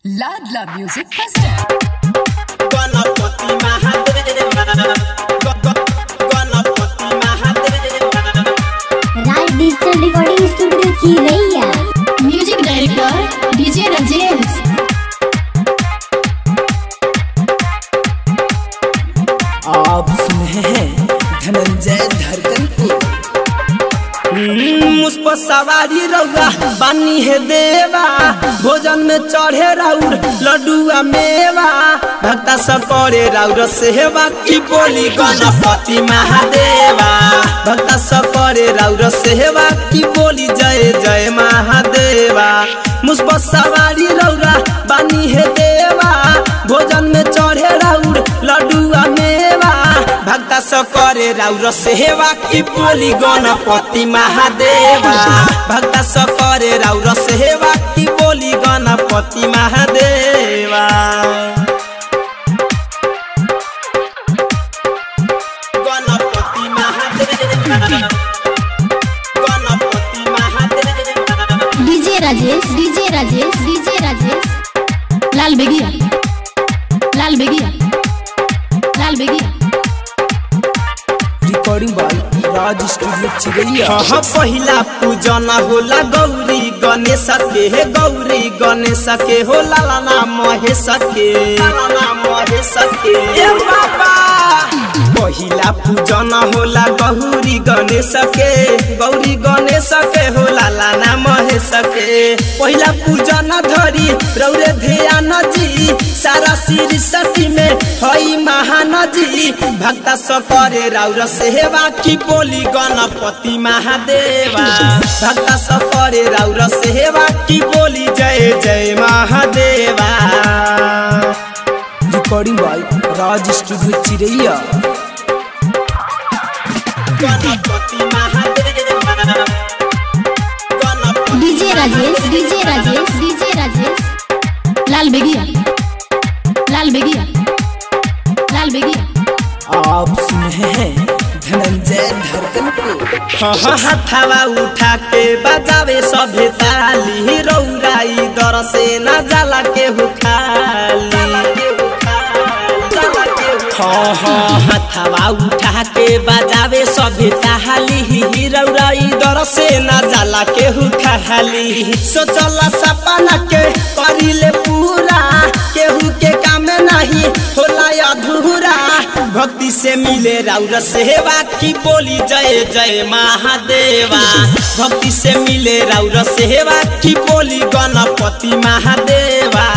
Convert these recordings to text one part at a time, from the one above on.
Ladla Music Festival. Ganpati Mahadev ग- ग- Ganpati Mahadev Raj digital recording studio Chiraiya music director DJ Rajesh आप सुने हैं धनंजय धड़कन को मुझ पर सवारी रउआ बानी है देवा भोजन में चढ़े राउर लड्डुआ मेवा भक्ता सब करे राउर सेवा की बोली गणपति महादेवा भक्ता सब करे राउर सेवा की बोली जय जय महादेवा मुझ पर सवारी रउरा बानी है देवा भोजन में चढ़े राउर लड्डुआ मेवा भक्ता सब करे राउर सेवा की बोली गणपति महादेवा भक्ता सब करे राउर सेवा की बोली Ganpati Mahadeva Ganpati Mahadeva Ganpati Mahadeva DJ Rajesh DJ Rajesh DJ Rajesh लाल बेगिया लाल बेगिया लाल बेगिया recording by Raj studio Chiraiya हाँ पहिला पूजन होला गौरी गणेश के हे गौरी गणेश के हो लाला महेश के लाला महेश के ए बाबा पहिला पूजन होला गौरी गणेश के गौरी गणेश के हो लाला ना महेश के पहिला पूजन धरी रौरे ध्यान जी सारा सिर सती में हई महान जी भक्ता सब करे राउर सेवा की बोली गणपति महादेवा भक्ता सब करे राउर सेवा की बोली जय जय महादेवा recording by Raj studio Chiraiya Ganpati Mahadeva Ganpati DJ Rajesh DJ Rajesh DJ Rajesh लाल बेगिया लाल बेगिया लाल बेगिया आप सुने हैं धनंजय धड़कन को हाँ हथावा उठा के बजावे सभे ताली रौराई दर से न जाला के हुखाली हाँ हाँ हथावा उठा के बजावे सभे ताली रौराई दर से न जाला के हुखाली सोचला सपना के करिले पूरा केहू के काम नहीं होला अधूरा भक्ति से मिले राउर सेवा की बोली जय जय महादेवा भक्ति से मिले राउर सेवा की बोली Ganpati Mahadeva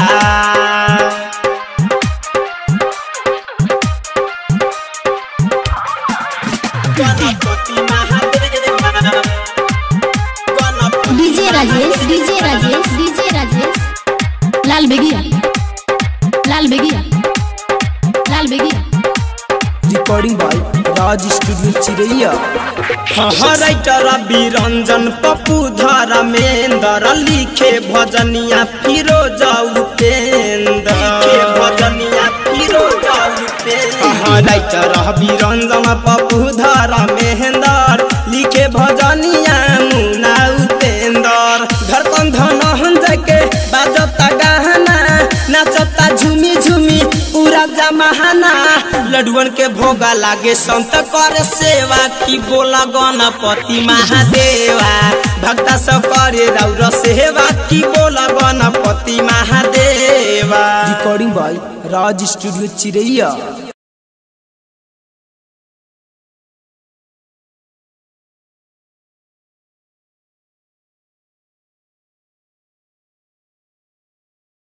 Ganpati Mahadeva Ganpati DJ Rajesh DJ Rajesh DJ Rajesh लाल बेगिया लाल बेगिया लाल बेगिया recording by Raj studio Chiraiya हाँ राइटर बिरंजन पप्पू धर्मेंद्र लिखे भजनिया फिरोज उपेंद्र लिखे भजनिया फिरोज उपेंद्र हाँ राइटर बिरंजन पप्पू धर्मेंद्र लिखे भजनिया मुना उपेंद्र धड़कन धन के बाजता गहना नाचता झूमी झूमी पूरा जमाना लडुअन के भोगा लागे संत कर सेवा की बोला गणपति महादेवा भक्ता सब करे राउर सेवा की बोला गणपति महादेवा रिकॉर्डिंग बाय राज स्टूडियो चिरैया